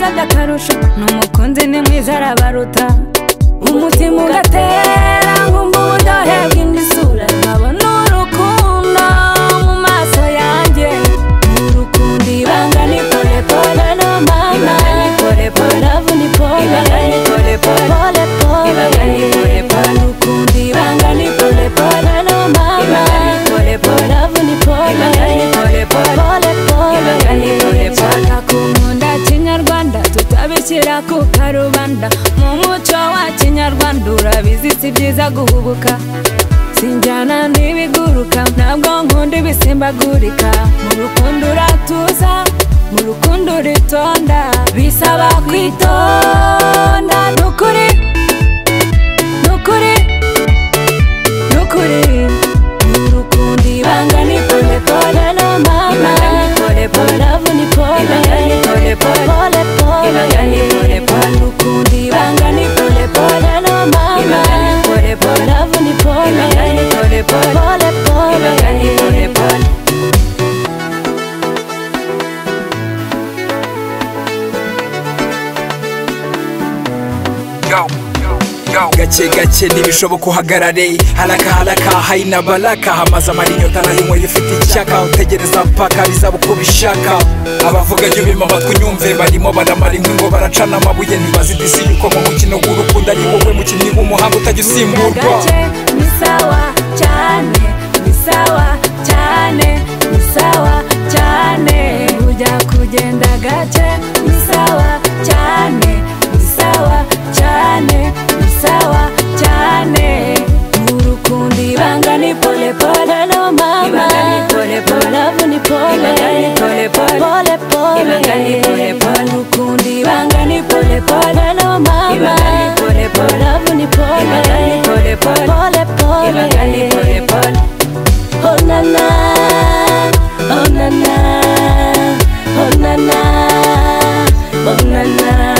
kurusha n'umukunzi ni mwiza arabaruta umutima ugatera nkumva uburyohe bw'indi sura nkabona urukundo mu maso yanjye ni urukundo ibanga ni pole pole na mama ibanga ni pole pole love ni pole ibanga ni pole pole pole pole ibanga ni pole pole urukundo ibanga ni pole pole na mama ibanga ni pole pole love ni pole ibanga ni pole pole pole pole ibanga ni pole pole akunda kinyarwanda tutabishyira ku karubanda mu muco wa kinyarwanda urabizi si byiza guhubuka sinjyana n'ibiguruka ntabwo nkunda ibisimbagurika mu rukundo uratuza mu rukundo uritonda bisaba kwitonda ni ukuri ni ukuri ni ukuri ni urukundo ibanga ni pole pole na mama ibanga ni pole pole love ni pole ibanga ni pole pole pole pole ibanga ni pole pole urukundo ibanga ni pole pole na mama ibanga ni pole pole love ni pole ibanga ni pole pole pole pole ibanga ni pole pole gake gake ntibishoboka uhagarare haraka haraka hari na baraka hamaze amarinyota nayinywe ifite icyaka utegereza mpaka bizaba uko bishaka abavuga ibyo bima amatwi unyumve barimo baramara inkwi ngo baracana amabuye ntibazidisi yuko mu mukino w'urukundo ari wowe mukinnyi w'umuhanga utajya usimburwa gake ni sawa cyane ni sawa cyane ni sawa cyane ujya kugenda gake ni sawa cyane ni sawa cyane ni sawa cyane urukundo ibanga ni pole pole no mama love ni pole pole pole pole urukundo ibanga ni pole pole no mama love ni pole pole pole pole Oh na na, oh na na, oh na na, oh na na.